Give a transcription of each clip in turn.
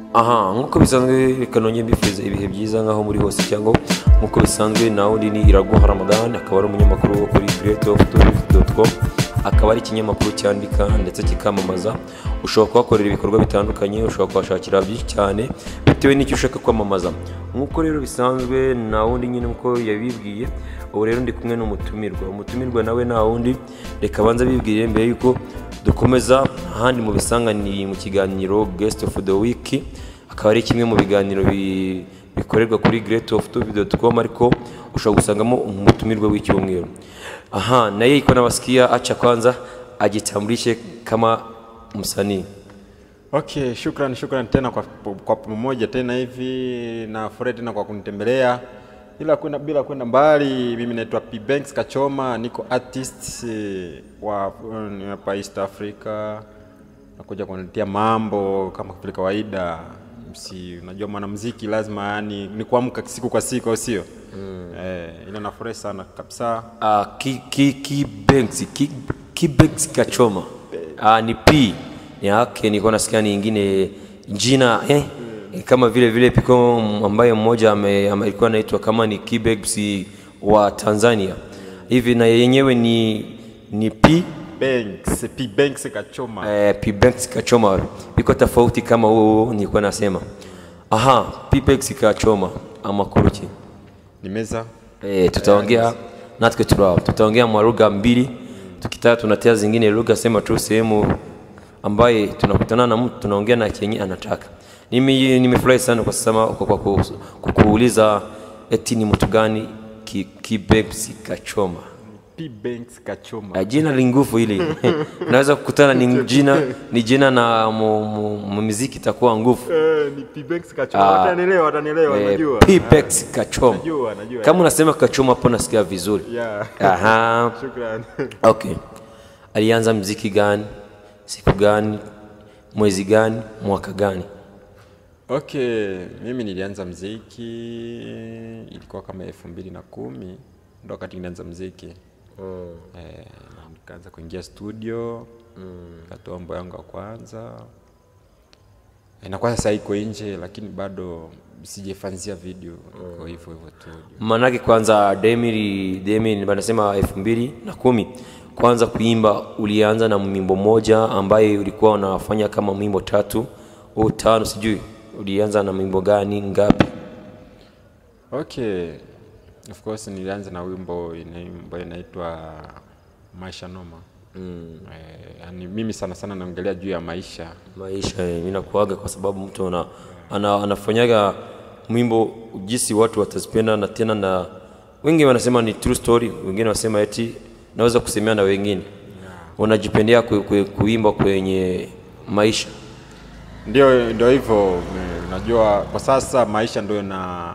aha nk'uko bisanzwe reka nongere mbifuriza ibihe byiza nk'aho muri hose cyangwa nk'uko bisanzwe na wundi ni iraguha ramadan akaba ari umunyamakuru wo kuri greatoftourist.com akaba ari ikinyamakuru cyandika ndetse kikamamaza ushobora kuhakorera ibikorwa bitandukanye ushobora kuhashakira byinshi cyane bitewe n'icyo ushaka kwamamaza nk'uko rero bisanzwe na wundi nyine nk'uko yabibwiye ubu rero ndi kumwe n'umutumirwa umutumirwa nawe nta wundi reka abanza bibwire mbere y'uko dukomeza ahandi mu bisanganiye mu kiganiro guest of the week akaba ari kimwe mu biganiro bi- bikorerwa kuri greatoftubi.com ariko ushobora gusangamo umutumirwa w'icyumweru aha naye iko nawasikia acha kwanza ajitambulishe kama msanii Okay, shukrani shukrani tena kwa, kwa pamoja tena hivi na furahi tena kwa kunitembelea bila kwenda bila kwenda mbali. Mimi naitwa P Banks Kachoma, niko artist eh, wa eh, hapa East Africa, nakuja kuletea mambo kama vile kawaida. Si unajua mwanamuziki lazima yani ni kuamka siku kwa siku, au sio? Mm. Eh, ila nafurahi sana kabisa. uh, ki, ki, ki Banks, ki, ki Banks Kachoma uh, ni P yake nilikuwa nasikia ni ingine jina eh, kama vile vile piko ambaye mmoja ame- ame- alikuwa anaitwa kama ni Kibex wa Tanzania hivi na yenyewe ni ni P Banks, P Banks Kachoma. eh, P Banks Kachoma iko tofauti kama huo nilikuwa nasema aha P Banks Kachoma amakuru ki Nimeza Eh, tutaongea natwe turao tutaongea mwa lugha mbili tukitaka tunatea zingine lugha sema tu sehemu ambaye tunakutana na mtu tunaongea na chenye anataka mimi nimefurahi sana kwa sasa kwa, kwa, kwa, kwa kuuliza eti ni mtu gani ki, kibebsi kachoma P Banks Kachoma. Ah, jina li nguvu hili naweza kukutana ni jina ni jina na mu, mu, mu muziki itakuwa nguvu Eh, ni P Banks Kachoma. Ah. Watanielewa, watanielewa, Eh, najua. P-Bex kachoma Najua, najua. kama unasema kachoma hapo nasikia vizuri Yeah. Aha. Shukrani. Okay. Alianza mziki gani? Siku gani? Mwezi gani? Mwaka gani? Okay, mimi nilianza mziki ilikuwa kama elfu mbili na kumi ndo wakati nilianza mziki eh, na nikaanza kuingia studio nikatoa wimbo yangu ya kwanza eh, na kwa sasa iko nje lakini bado sijafanzia video iko hivyo hivyo tu Manake kwanza Demiri Demiri wanasema elfu mbili na kumi kwanza kuimba ulianza na mwimbo moja ambaye ulikuwa unafanya kama mwimbo tatu au tano sijui ulianza na mwimbo gani ngapi Okay, of course nilianza na wimbo ina- ambayo inaitwa Maisha Noma. Mm. Eh, yani mimi sana sana naongelea juu ya maisha. maisha eh, inakuaga kwa sababu mtu ana, ana, anafanyaga mwimbo jinsi watu watazipenda na tena na wengi wanasema ni true story wengine wanasema eti naweza kusemea na wengine unajipendea ku, ku, kuimba kwenye maisha Ndio ndio hivyo, eh, unajua kwa sasa maisha ndio na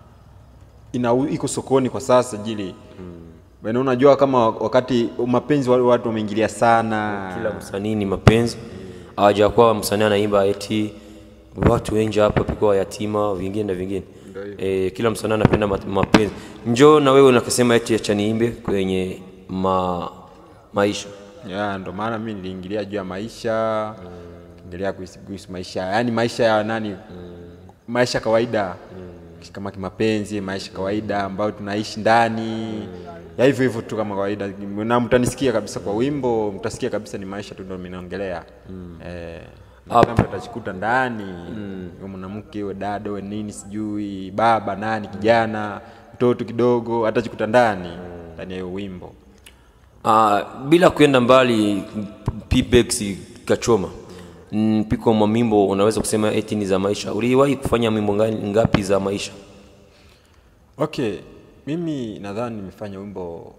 ina iko sokoni kwa sasa jili. Mm. Unajua kama wakati mapenzi wale watu wameingilia sana. kila msanii ni mapenzi hawajakuwa msanii anaimba eti watu wengi hapa piko yatima vingine na vingine e, kila msanii anapenda ma- mapenzi njoo na wewe unakasema eti acha niimbe kwenye ma, maisha Ya, ndo maana mimi niliingilia juu ya maisha ingilia kuhusu kuhusu maisha yaani maisha ya nani maisha kawaida kama kimapenzi maisha kawaida ambayo tunaishi ndani ya hivyo hivyo tu kama kawaida na mtanisikia kabisa kwa wimbo mtasikia kabisa ni maisha tu ndo mimi naongelea eh, na kila mtu atajikuta ndani mm. mwanamke we dada we nini sijui baba nani kijana mtoto kidogo atajikuta ndani ndani ya hiyo wimbo Uh, bila kwenda mbali P-Bex Kachoma mm, piko mamimbo unaweza kusema eti ni za maisha uliwahi kufanya mimbo ngani- ngapi za maisha Okay, mimi nadhani nimefanya wimbo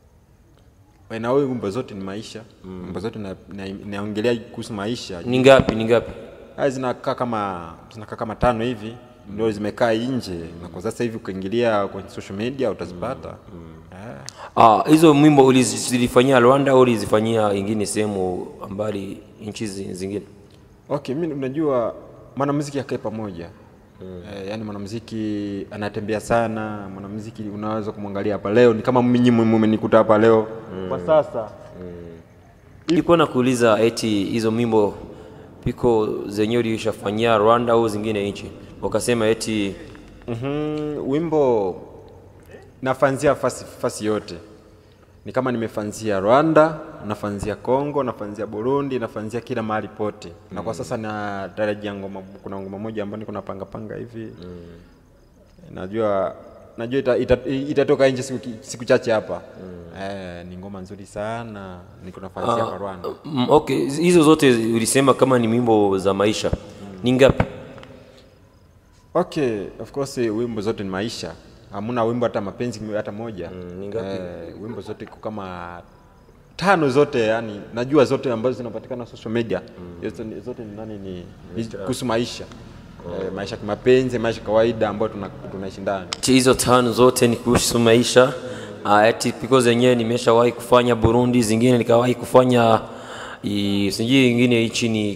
na wewe wimbo zote ni maisha mm. wimbo zote na- na- naongelea kuhusu maisha ni ngapi ni ngapi haya zinakaa kama zinakaa kama tano hivi ndio zimekaa nje na kwa sasa hivi ukiingilia kwenye social media utazipata Eh. Ah, hizo mwimbo ulizifanyia Rwanda au ulizifanyia ingine sehemu mbali nchi zi- zingine Okay, mimi unajua mwanamuziki akae pamoja mm. Eh, yani mwanamuziki anatembea sana, mwanamuziki unaweza kumwangalia hapa leo ni kama mimi mmenikuta hapa leo mm. kwa sasa Nilikuwa nakuuliza eti hizo mimbo piko zenyewe ulishafanyia Rwanda au zingine nchi, wakasema eti mm wimbo nafanzia fasi, fasi yote ni kama nimefanzia Rwanda, nafanzia Kongo, nafanzia Burundi, nafanzia kila mahali pote na kwa sasa na tarajia ngoma, kuna ngoma moja ambayo niko napanga panga hivi najua najua ita, ita, itatoka nje siku, siku chache hapa eh, ni ngoma nzuri sana niko nafanzia kwa Rwanda mm, okay, hizo zote ulisema kama ni wimbo za maisha ni ngapi? Okay, of course wimbo zote ni maisha. Hamuna wimbo hata mapenzi hata moja. Mm, ni ngapi? Eh, wimbo zote iko kama tano zote yani najua zote ambazo zinapatikana social media. Zote, ni- zote ni nani ni, ni kuhusu maisha. Eh, maisha kimapenzi, maisha kawaida ambayo tuna, tunaishi ndani. Ati hizo tano zote ni kuhusu maisha uh, eti piko zenyewe nimeshawahi kufanya Burundi, zingine nikawahi kufanya i- sijui ingine hichi ni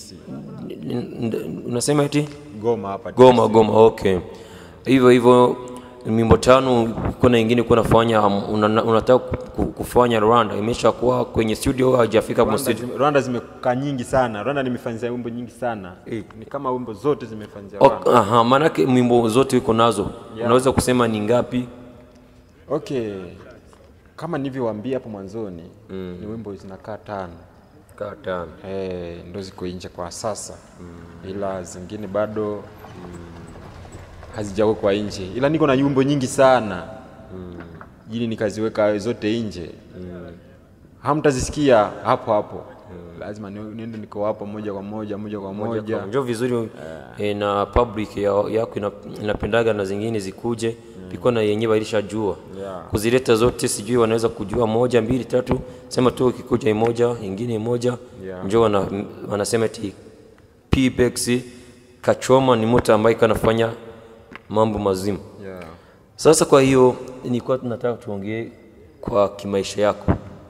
n- n- unasema eti Goma hapa. Goma Goma, okay. Hivyo hivyo mimbo tano, kuna ingine kuna fanya um, una, unataka ku- kufanya Rwanda, imeshakuwa kwenye studio au haijafika kwa Rwanda, studio? zime, Rwanda zimekaa nyingi sana. Rwanda nimefanyia wimbo nyingi sana. Ni kama wimbo zote zimefanyia Ok, Rwanda. aha, maanake mimbo zote uko nazo, unaweza kusema ni ngapi? Okay. Kama nilivyowaambia hapo mwanzoni, ni wimbo zinakaa tano. Kaa tano. eh, ndo ziko nje kwa sasa ila zingine bado mm, hazijawekwa nje, ila niko na wimbo nyingi sana ili nikaziweka zote nje hamtazisikia hapo hapo lazima ni- niende niko hapo moja kwa moja moja kwa moja Njo vizuri eh, na public ya, yako ina, inapendaga na zingine zikuje piko na yenyewe walishajua Yeah. kuzileta zote, sijui wanaweza kujua moja mbili tatu, sema tu ikikuja imoja ingine moja Yeah. njo wana, wanasema eti Pbex Kachoma ni mtu ambaye kanafanya mambo mazima. yeah. Sasa kwa hiyo nilikuwa tunataka tuongee kwa kimaisha yako.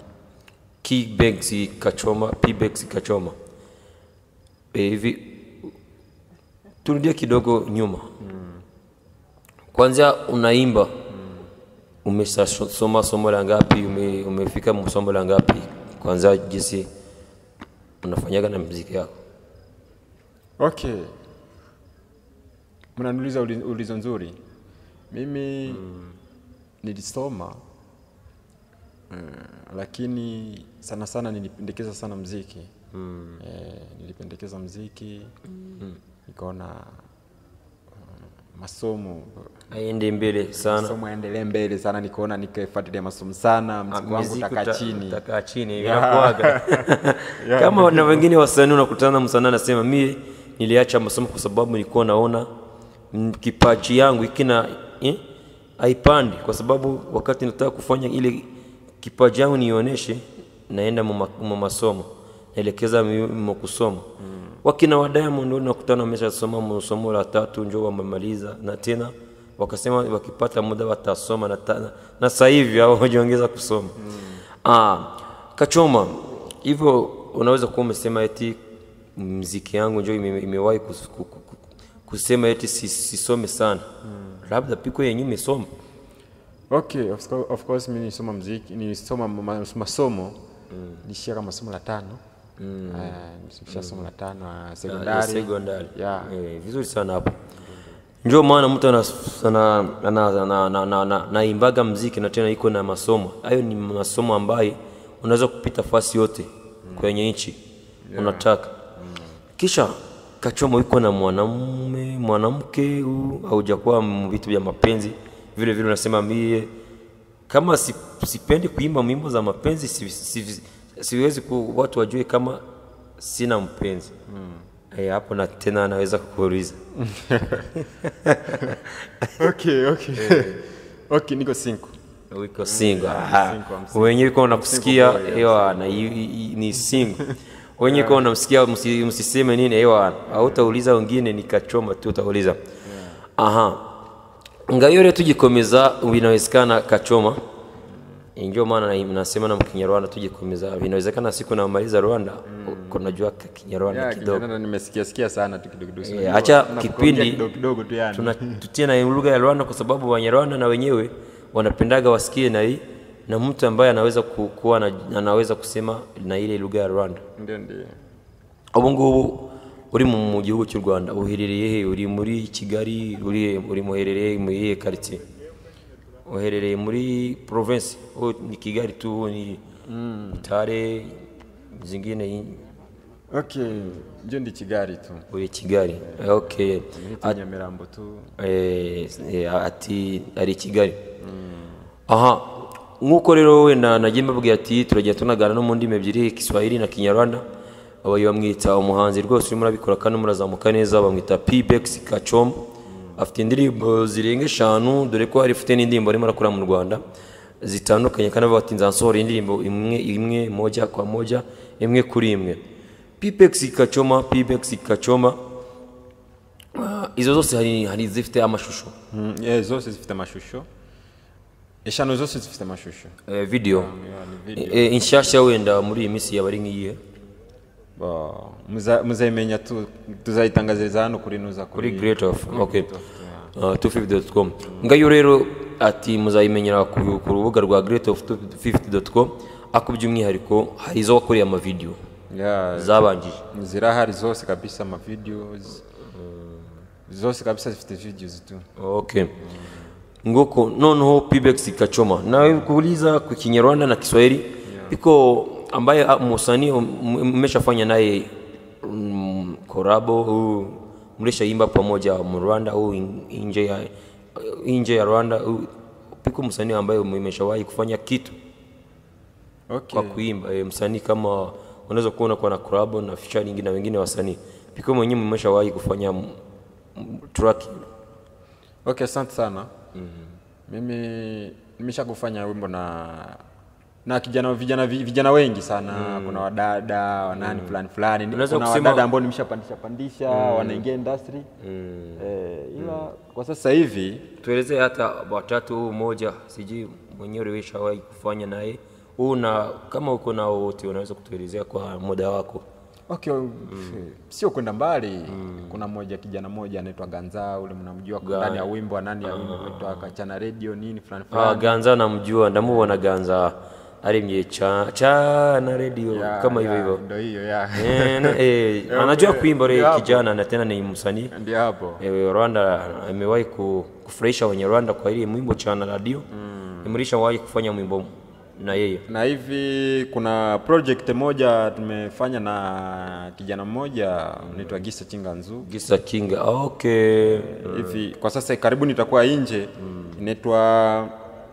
Pbex Kachoma, Pbex Kachoma. Eh, Hivi turudie kidogo nyuma. Kwanza unaimba. Umeshasoma somo la ngapi? Ume, umefika somo la ngapi? Kwanza jinsi unafanyaga na muziki yako. Okay, mnaniuliza uli- ulizo nzuri. Mimi nilisoma eh, lakini sana sana nilipendekeza sana mziki eh, nilipendekeza mziki nikaona uh, masomo Aende mbele sana. masomo yaendelee mbele sana, nikaona nikafuatilia masomo sana, mziki wangu Muziki utakaa uta- chini. utakaa chini inakuwaga kama na wengine wasanii unakutana msanii anasema mie niliacha masomo kwa sababu nilikuwa naona mm, kipaji yangu ikina eh, haipandi kwa sababu wakati nataka kufanya ile kipaji yangu nionyeshe naenda mu mu masomo naelekeza mi- mu kusoma wakina wa Diamond ndio nakutana wameshasoma mu somo la tatu njo wamemaliza na tena wakasema wakipata muda watasoma na, ta- na sasa hivi hao wajiongeza kusoma ah, Kachoma hivyo unaweza kuwa umesema eti mziki yangu njo ime- imewahi kus- ku- ku- ku- kusema eti si- sisome sana labda piko yenye imesoma Okay, of course, of course mimi nilisoma mziki, nilisoma ma- ma- masomo nilishia kama somo la tano mm. uh, somo la tano uh, ya sekondari sekondari yeah. Eh, vizuri sana hapo njo maana mtu ana- ana- ana- ana- ana- ana- ana- naimbaga mziki na tena iko na masomo hayo ni masomo ambayo unaweza kupita fasi yote kwenye nchi unataka kisha kachoma iko na mwanamume mwanamke huu haujakuwa m- vitu vya mapenzi vile vile unasema mie kama si, sipendi kuimba mwimbo za mapenzi si, si, siwezi ku, watu wajue kama sina mpenzi Eh, hapo na tena anaweza kukuuliza okay, okay. okay, niko single. wiko single single, I'm single. wenyewe kwa unakusikia Single boy, ewa na i- i- i- ni single wenyewe kwa unamsikia msi- msiseme nini ewa hautauliza wengine nikachoma tu utauliza aha ngayore tugikomeza binawezekana kachoma ndio maana na- nasema na mkinyarwanda tugikomeza vinawezekana siku namaliza rwanda kunajua kinyarwanda Yeah, kidogo Kinyarwanda nimesikia sikia sana tu kidogo kidogo. Eh, acha Nakuongea kipindi kidogo kidogo tu yani. tuna tutie na lugha ya Rwanda kwa sababu Wanyarwanda na wenyewe wanapendaga wasikie na hii na mtu ambaye anaweza ku- kuwa na, anaweza kusema na ile lugha ya Rwanda Ndio ndio. ubu ngubu uri mu mu gihugu cy'u rwanda uherereye he uri muri kigali uri he? uri muherereye mu iyihe karitsiye uherereye muri province oh, ni kigali tu ni butare zingine i- okay njo ndi kigali tu uri kigali okay Nitwa nyamirambo tu Eh, eh, ati ari i kigali aha nk'uko rero wenda nagiye mbabwira ati turagenda tunagana no mu ndimi ebyiri kiswahili na kinyarwanda abayo bamwita umuhanzi rwose urimo urabikora kandi murazamuka neza bamwita pbex kacom afite indirimbo zirenga eshanu dore ko hari ifite n'indirimbo arimo arakora mu rwanda zitandukanye kandi avuga ati nzasohora indirimbo imwe imwe moja kwa moja imwe kuri imwe pbex kacoma pbex kacoma Ah, izo zose hari hari izifite amashusho Mm, yeah, zose zifite amashusho eshanu zose zifite amashusho eh, video Yeah, ni video. Eh, inshyashya wenda muri iyi minsi yaba ari nk'iyihe Ba- muza- muzayimenya tu tuzayitangaziriza hano kuri nuza kuri great of okay uh, 250.com ngayo rero ati muzayimenyera ku, ku rubuga rwa great of 250.com ako by'umwihariko hari izo wakoreye amavideo Yeah, zabanjije zirahari zose kabisa amavideos zose kabisa zifite videos tu okay nguko noneho pbex kachoma nawe kuuliza kwa kinyarwanda na kiswahili iko ambaye ah, msanii m- mmeshafanya naye mm, korabo au mlishaimba pamoja mu Rwanda au in- nje ya nje ya Rwanda au piko msanii ambaye mmeshawahi kufanya kitu okay. kwa kuimba e, msanii kama unaweza kuona kwa na korabo na featuring na wengine wasanii piko mwenyewe mmeshawahi kufanya m- m- track okay asante sana mimi nimesha kufanya wimbo na na kijana vijana vijana wengi sana kuna wadada wanani fulani fulani Unaweza kuna kusema- wadada ambao nimeshapandisha pandisha wanaingia industry eh, ila kwa sasa hivi tuelezee hata watatu huu mmoja sijui mwenyewe ulishawahi kufanya naye huu na kama uko nao wote unaweza kutuelezea kwa muda wako okay sio kwenda mbali kuna mmoja kijana mmoja anaitwa Ganza ule mnamjua Ga- ndani ya wimbo nani ya wimbo anaitwa Kachana Radio nini fulani ah, fulani ganza namjua ndamubona ganza aremye cha cha na radio Ya, kama hivyo ya, hivyo ndio hiyo ya Eh, na- eh, anajua kuimba ule Ndio hapo. kijana na tena ni msanii ndio hapo Eh, Rwanda amewahi ku- kufurahisha wenye Rwanda kwa ile mwimbo cha na radio imelishawahi kufanya mwimbo na yeye na hivi kuna project moja tumefanya na kijana mmoja anaitwa Gisa Chinganzu Gisa Kinga okay hivi kwa sasa karibuni itakuwa nje inaitwa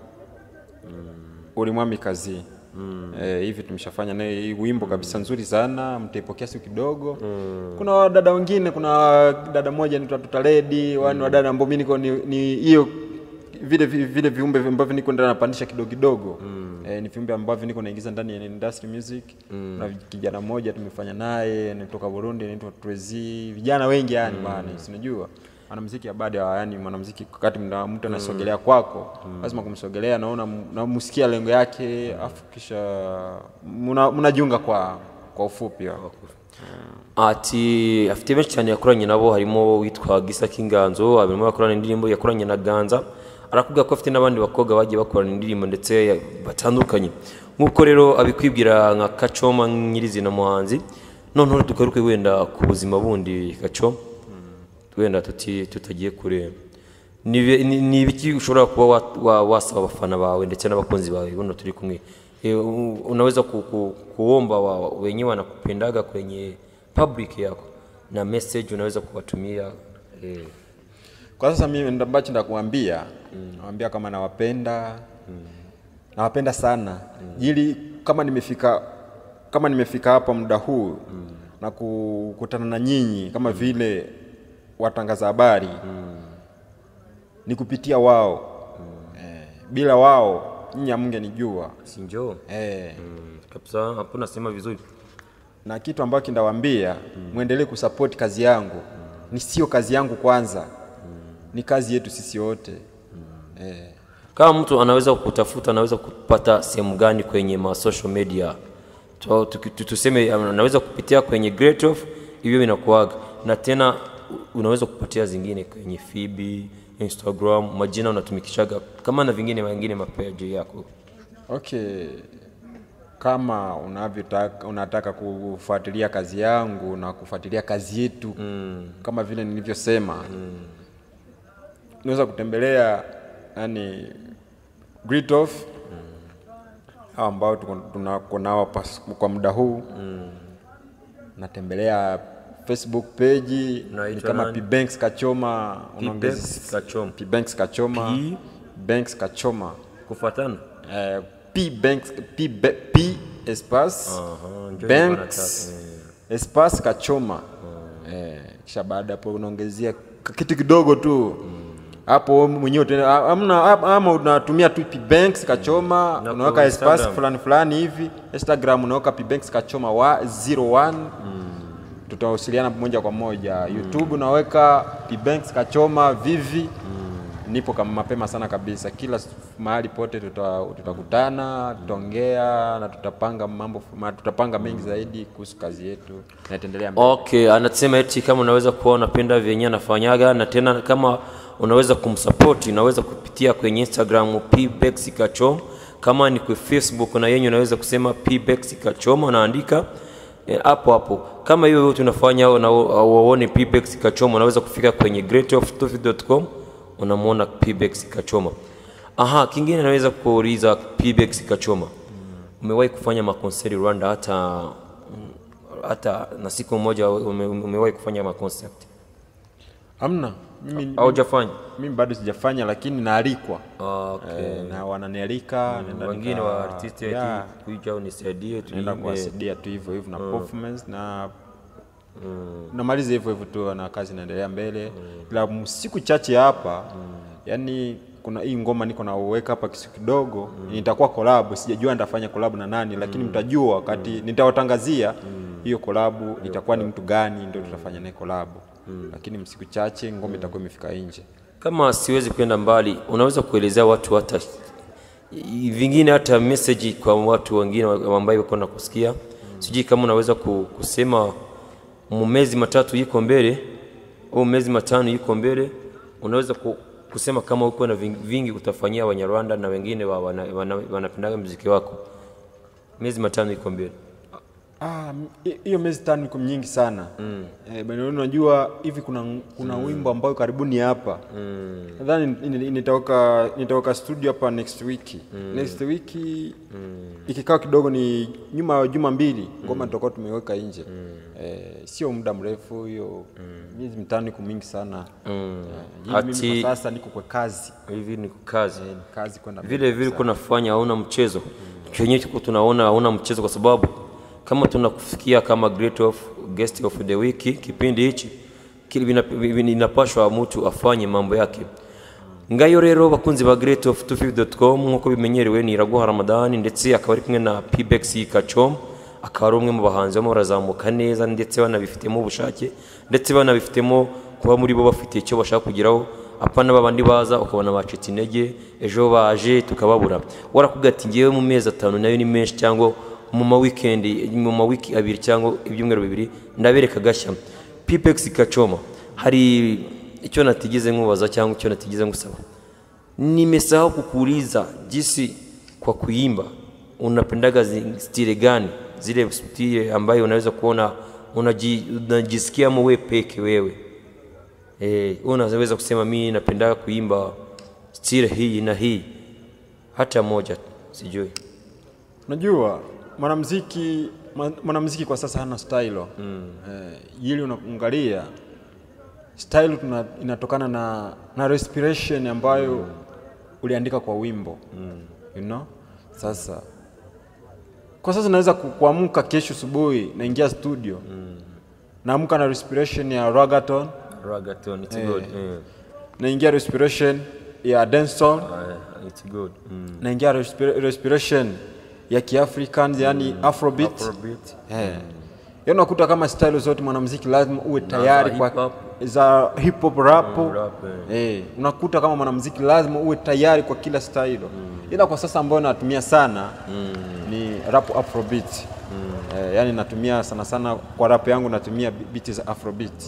ulimwami kazi Eh, hivi tumeshafanya naye hii wimbo kabisa nzuri sana mtaipokea siku kidogo kuna wadada wengine kuna dada moja anaitwa tutaledi wani wadada ambao mi niko ni ni hiyo vile vi- vile viumbe ambavyo niko ndani napandisha kidogo kidogo eh, ni viumbe ambavyo niko naingiza ndani ya industry music na kijana mmoja tumefanya naye anatoka Burundi anaitwa Trezi vijana wengi yani bana sinajua mwanamuziki ya baada ya yani mwanamuziki wakati mna- mtu anasogelea kwako lazima kumsogelea naona namsikia lengo yake afu kisha muna- mnajiunga kwa kwa ufupi wa. ati afite benshi cyane yakoranye nabo harimo witwa Gisa Kinganzo arimo yakorana indirimbo yakoranye na Ganza arakubwira ko afite n'abandi bakobwa bagiye bakorana indirimbo ndetse ya- batandukanye nk'uko rero abikwibwira nka Kacoma nyirizina muhanzi noneho tugaruke wenda ku buzima bundi Kacoma wenda tuti tutagiye kure ni bi- ni- ni ibiki ushobora kuba wa- wa- wasaba abafana bawe ndetse n'abakunzi bawe buno turi kumwe Eh, u- unaweza ku, ku, kuomba wa, wenyewe wanakupendaga kwenye public yako na message unaweza kuwatumia eh, kwa sasa mimi ndo ambacho ndakuambia nawambia kama nawapenda nawapenda sana ili kama nimefika kama nimefika hapa muda huu na kukutana na nyinyi kama vile watangaza habari ni kupitia wao eh, bila wao nyinyi hamngenijua sinjo eh, mm, kabisa hapo nasema vizuri na kitu ambacho ndawaambia mwendelee kusupport kazi yangu ni sio kazi yangu kwanza ni kazi yetu sisi wote eh. kama mtu anaweza kutafuta anaweza kupata sehemu gani kwenye ma social media Tu- tu- tu- tuseme anaweza kupitia kwenye Great Off hivyo inakuaga na tena u- unaweza kupatia zingine kwenye Fibi Instagram majina unatumikishaga kama na vingine wengine mapeji yako okay kama unavyotaka unataka kufuatilia kazi yangu na kufuatilia kazi yetu mm. kama vile nilivyosema mm. unaweza kutembelea yani Gritoff hao ambao tuko- tunako nao pas- kwa muda huu mm. natembelea Facebook page ni Naitwa kama nani? P Banks Kachoma unaongeza- Banks Kachoma. P Banks Kachoma P? Banks Kachoma kufuatana Eh, P Banks P, Be- P espace Aha, ndio Banks nilikuwa espace Kachoma eh, kisha baada hapo unaongezea k- kitu kidogo tu hapo wewe mwenyewe tena amna ama unatumia tu P Banks Kachoma Na unaweka kwa espace Instagram? fulani fulani hivi Instagram unaweka P Banks Kachoma wa 01 tutawasiliana moja kwa moja YouTube unaweka P Banks Kachoma Vivi nipo kama mapema sana kabisa kila s- mahali pote tuta- tutakutana tutaongea na tutapanga mambo ma, tutapanga mengi zaidi kuhusu kazi yetu na itaendelea mbele. okay anasema eti kama unaweza kuwa unapenda vyenye anafanyaga na tena kama unaweza kumsupport unaweza kupitia kwenye instagram pbex kachom kama ni kwa facebook na yenye unaweza kusema pbex kachom unaandika eh, hapo hapo kama hiyo yote unafanya na uone pbex kachom unaweza kufika kwenye greatoftofi.com unamwona pbex kachoma aha kingine naweza kuuliza pbex kachoma umewahi kufanya makonseri rwanda hata hata na siku moja ume- umewahi kufanya maconcert Hamna mimi, au hujafanya mimi bado sijafanya lakini naalikwa okay. eh, na wananialika naenda wengine nika- wa artist eti yeah, kuja unisaidie naenda tuimbe kuwasaidia tu hivyo hivyo na performance na namaliza hivyo hivyo tu na kazi inaendelea mbele ila m- siku chache hapa yani kuna hii ngoma niko na uweka hapa kisu kidogo nitakuwa collab sijajua nitafanya collab na nani lakini mtajua wakati nitawatangazia hiyo collab itakuwa ni mtu gani ndio tutafanya naye collab lakini msiku chache ngoma itakuwa imefika nje kama siwezi kwenda mbali unaweza kuelezea watu hata i- vingine hata message kwa watu wengine wa- ambao wako na kusikia sijui kama unaweza ku- kusema mu miezi matatu iko mbele au miezi matano iko mbele unaweza ku, kusema kama uko na ving- vingi utafanyia wanyarwanda na wengine wa- wana- wana- wanapendaga mziki wako miezi matano iko mbele Ah, m- hi- hiyo miezi tano iko nyingi sana mm. Eh, bwana, unajua hivi kuna kuna wimbo ambayo karibuni hapa mm. nadhani ni- ni- nitaweka nitaweka studio hapa next week mm. next week mm. ikikaa kidogo ni nyuma ya juma mbili ngoma tutakuwa tumeweka nje mm. eh, sio muda mrefu hiyo miezi mitano iko mingi sana mm. eh, mimi Ati- kwa sasa niko kwa kazi hivi ni kazi eh, ni kazi kwenda vile vile kunafanya hauna mchezo chenye tuko tunaona hauna mchezo kwa sababu kama tunakufikia kama great of guest of the week kipindi hichi kile vina- vina- inapashwa mtu afanye mambo yake ngayo rero bakunzi ba great of 250.com nkuko bimenyerewe ni Iraguha Ramadani ndetse akaba ari kumwe na Pbex Kachom akaba ari umwe mu bahanzi barimo barazamuka neza ndetse banabifitemo ubushake ndetse banabifitemo kuba muri bo bafite icyo bashaka kugeraho apana babandi baza ukabona bacitse intege ejo baje tukababura warakubwira ati ngewe mu mezi atanu nayo ni menshi cyangwa mu ma weekend mu ma wiki abiri cyangwa ibyumweru bibiri ndabereka gashya Pbex Kachoma hari icyo natigeze nkubaza cyangwa icyo natigeze ngusaba nimesahau kukuuliza jinsi kwa kuimba unapendaga zi- stile gani zile stile ambayo unaweza kuona unaji, unajisikiamo we peke wewe eh, unaweza kusema mimi napendaga kuimba stile hii na hii hata moja sijui Unajua mwanamuziki mwa- mwanamuziki kwa sasa hana style. Mm. Eh, ili unaangalia style tuna, inatokana na na respiration ambayo uliandika kwa wimbo. Mm. You know? Sasa kwa sasa naweza ku- kuamka kesho asubuhi naingia studio. Mm. Naamka na respiration ya ragaton, Ragaton, it's good. Yeah. naingia respiration ya dancehall, Uh, it's good. Mm. naingia respira- respiration ya Kiafrican yani Afrobeat. Afrobeat. Eh. Yaani unakuta kama style zote mwanamuziki lazima uwe tayari za kwa hip hop. za hip hop rap. rap, eh. unakuta kama mwanamuziki lazima uwe tayari kwa kila style. Ila kwa sasa ambayo natumia sana ni rap afrobeat. Eh, yani natumia sana sana kwa rap yangu natumia beat za afrobeat.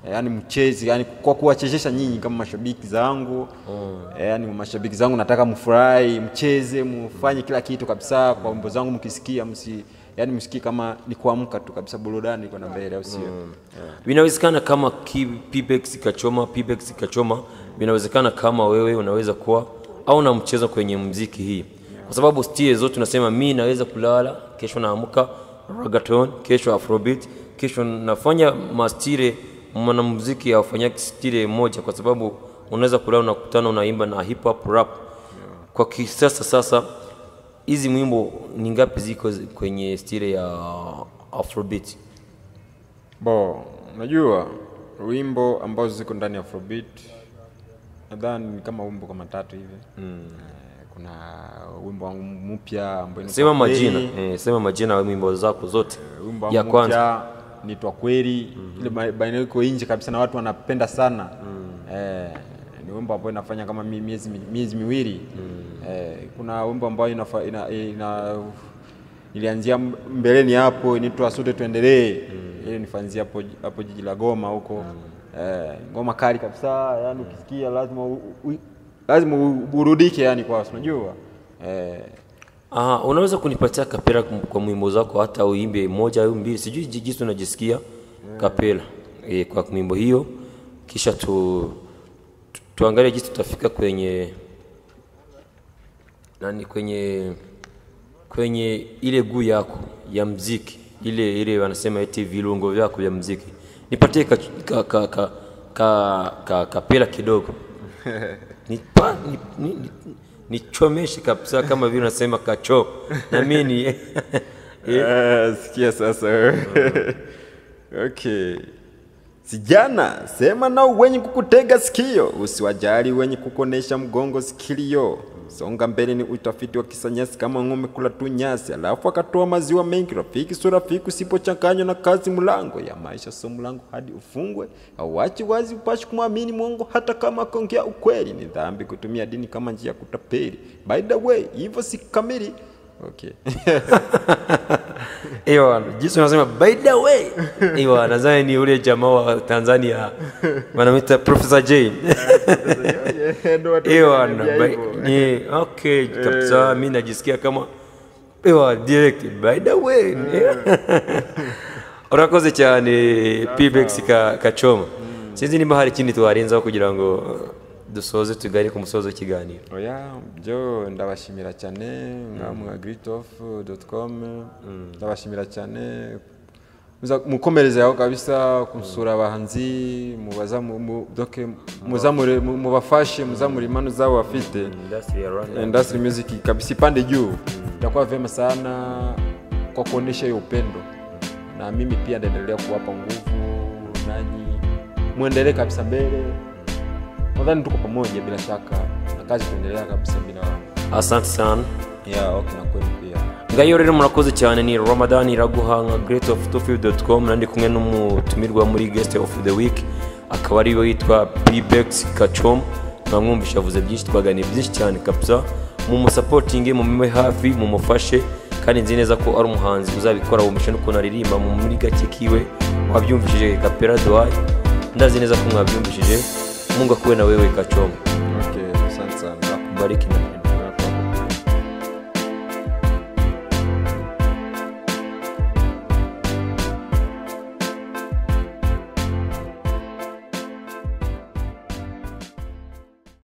eh, yani mchezi yani kwa kuwachezesha nyinyi kama mashabiki zangu eh, yani mashabiki zangu nataka mfurahi mcheze mfanye kila kitu kabisa kwa wimbo zangu mkisikia msi yani msikie kama ni kuamka tu kabisa burudani iko na mbele au sio yeah. vinawezekana kama ki- Pbex ikachoma Pbex ikachoma vinawezekana kama wewe unaweza kuwa au na mchezo kwenye mziki hii kwa sababu stile zote unasema mi naweza kulala kesho naamka ragaton kesho afrobeat kesho nafanya mastile mwanamuziki aufanya stile moja kwa sababu unaweza kulala unakutana unaimba na hip hop rap kwa kisasa sasa hizi mwimbo ni ngapi ziko zi- kwenye stile ya afrobeat Bo, unajua wimbo ambazo ziko ndani ya Afrobeat nadhani ni kama wimbo kama tatu hivi mm. kuna wimbo wangu mpya ambao ni sema Kwa Kweli, majina eh, sema majina ya wimbo zako zote wimbo wangu ya kwanza mpya nitwa kweli ile ba- baina iko nje kabisa na watu wanapenda sana eh, ni wimbo ambao inafanya kama mi- miezi mi- miezi miwili eh, kuna wimbo ambao inafa, ina, ina ilianzia m- mbeleni hapo inaitwa sote tuendelee ile nifanzia hapo hapo jiji la Goma huko eh, ngoma kali kabisa yani ukisikia lazima u, u, lazima uburudike yani kwa unajua eh, Aha, unaweza kunipatia kapela kum- kwa mwimbo zako hata uimbe moja au mbili sijui ji- jinsi unajisikia kapela e, kwa mwimbo hiyo kisha tu, tu, tuangalie jinsi tutafika kwenye nani kwenye kwenye ile guu yako ya mziki ile ile wanasema eti vilungo vyako vya mziki nipatie ka, ka, ka, ka, ka, ka, kapela kidogo nipa, ni, ni, ni, nichomeshe kabisa kama vile unasema kacho na mimi ni Eh, sikia sasa wewe. okay sijana sema nao wenye kukutega sikio usiwajali wenye kukonesha mgongo sikilio songa mbele ni utafiti wa kisanyasi kama ng'ombe kula tu nyasi alafu akatoa maziwa mengi rafiki so rafiki usipochanganywa na kazi mlango ya maisha so mlango hadi ufungwe auachi wazi upashi kumwamini mwongo hata kama akaongea ukweli ni dhambi kutumia dini kama njia ya kutapeli by the way hivyo si kamili okay Ewa, jinsi unasema by the way. Ewa, nadhani ni ule jamaa wa Tanzania wanamwita Professor J. Ewa, na by, ni okay kabisa, mimi najisikia kama ewa direct by the way. Urakoze cyane Pbex ka kacoma. Sinzi niba hari ikindi twarenzaho kugira ngo dusoze tugane ku musozo w'ikiganiro. oya byo ndabashimira cyane nkamwe gritof.com ndabashimira cyane Muza- mukomereze aho kabisa kusura abahanzi mubaza mu- mu- doke muzamure mu- mubafashe muzamure impano zao bafite Industry ya Rwanda. industry music kabisa ipande juu itakuwa vyema sana kwa kuonesha hiyo upendo na mimi pia ndaendelea kuwapa nguvu nanyi mwendelee kabisa mbele nadhani tuko pamoja bila shaka na kazi kuendelea kabisa bila Asante sana. yeah, okay, na kweli pia ngayo rero murakoze cyane ni ramadan iraguha nka greatoftofield.com nandi kumwe n'umutumirwa muri guest of the week akaba ari we witwa pbex kacom mwamwumvisha avuze byinshi twaganiye byinshi cyane kabisa mumusapotinge mumume hafi mumufashe kandi nzi neza ko ari umuhanzi uzabikora wumvishe n'ukuntu aririmba mu muri gake kiwe wabyumvishije kapera doai ndazi neza ko mwabyumvishije mungu akuwe na wewe kacom okay, asante sana bariki na